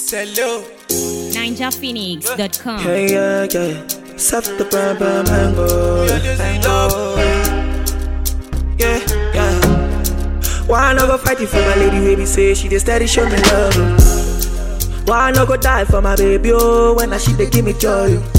Hello. NinjaPhoenix.com. Yeah, yeah, yeah. Soft the purple mango. mango. Yeah, yeah. Why I no go fight it for my lady baby say she dey steady show me love. oh. Why I no go die for my baby oh when I she dey give me joy. oh.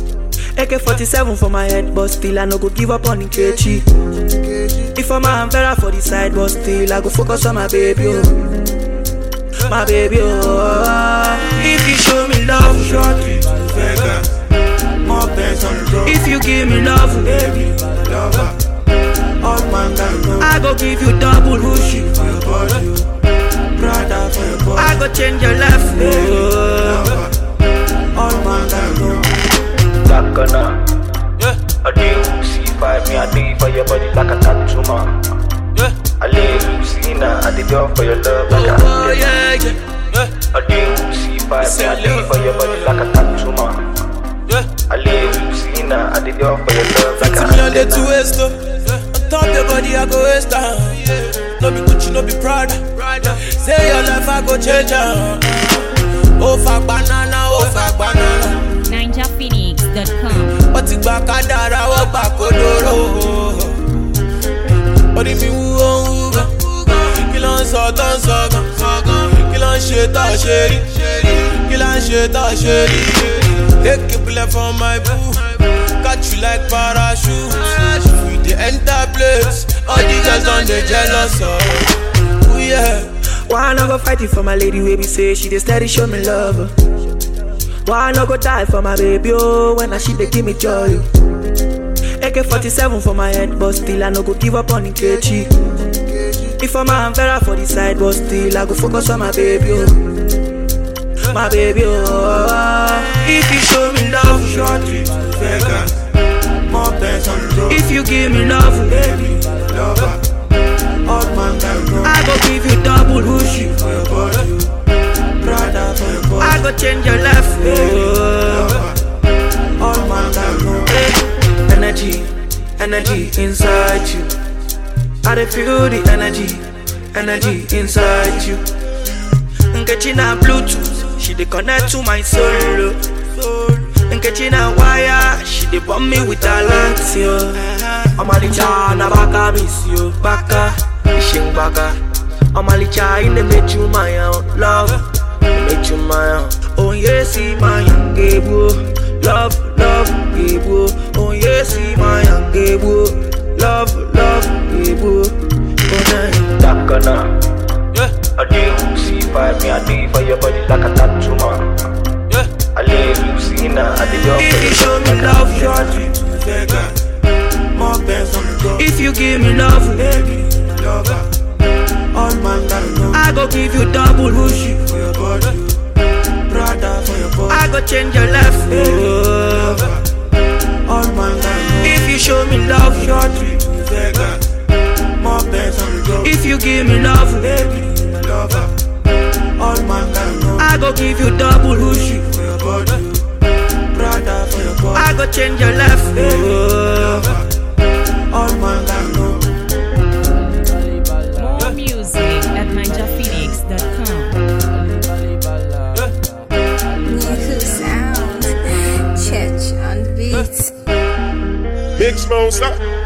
AK-47 for my head but still I no go give up on Nkechi. If I'm a Vera for the side but still I go focus on my baby oh. My baby oh. If you show me love, shorty. Vegas. More bands on the road. If you give me love, Baby, lover. All man can know. I go give you double Gucci for your body. Prada for your body. I go change your life. Oh. Lover. All man can know. Dakana. I do see five me, I do for your body like a tattoo man. I live you see now, I did all for your love like a Oh, yeah, yeah. I do see five me, I do for your body like a tattoo man. I live you see now, I did all for your love like a Fifty million day to waste oh. On top your body I go waste am. No be Gucci, no be Prada. Say your life I go change am. Oh fuck banana, oh fuck banana. NinjaPhoenix.com. Wọ́n ti gba kádàrá, wọ́n gbà kódóró. Orí mi wú ó ń wú gan. Kí ló ń sọ tó ń sọ gan? Kí ló ń ṣe tó ṣe rí? Kí ló ń ṣe tó ṣe rí? Take a bullet for my boo. Catch you like parachute. We dey enter place. All the girls don dey jealous of. Ooh, yeah. Why I no go fight it for my lady baby say she dey steady show me love. oh. Why I no go die for my baby oh when I she dey give me joy. oh. AK-47 for my head but still I no go give up on Nkechi. If I'm a Vera for the side but still I go focus on my baby oh. My baby oh. If you show me love, Shorty, Vegas. More bands on the road. if you give me love, Baby, lover. All man can know. I go give you double Gucci. For your body. Prada for your body. I go change your life. Oh. Lover. All man can know. Eh, Energy, energy inside you. I dey feel the energy, energy inside you. Nkechi na Bluetooth, she dey connect to my soul. oh. Nkechi na wire, she dey bomb me with her lights, yo. Omalicha na baka miss you, baka, ishing baka. Omalicha in the make you my own love, make you my own. Oh yes, see my young gable, love, love, gable. Oh yes, see my young gable, love, love, gable. Oh nah. Dakana. I do see five me, I do for your body like a tattoo man. I live you see now, I did all If for you your show love me like a love, Shorty, Vegas. More bands on the road. if you give me love, Baby, lover. All man can know. I go give you double Gucci. For your body. Prada for your body. I go change your life. Oh. All man can know. If you show me love, Shorty, Vegas. More bands on the road. if you give me love, Baby, lover. All man can know. I go give you double Gucci. For your body. Prada for your body. I go change your life. Oh. All man can know. More music at NinjaPhoenix.com. New sound. Church on the beat. Big Smoke, stop.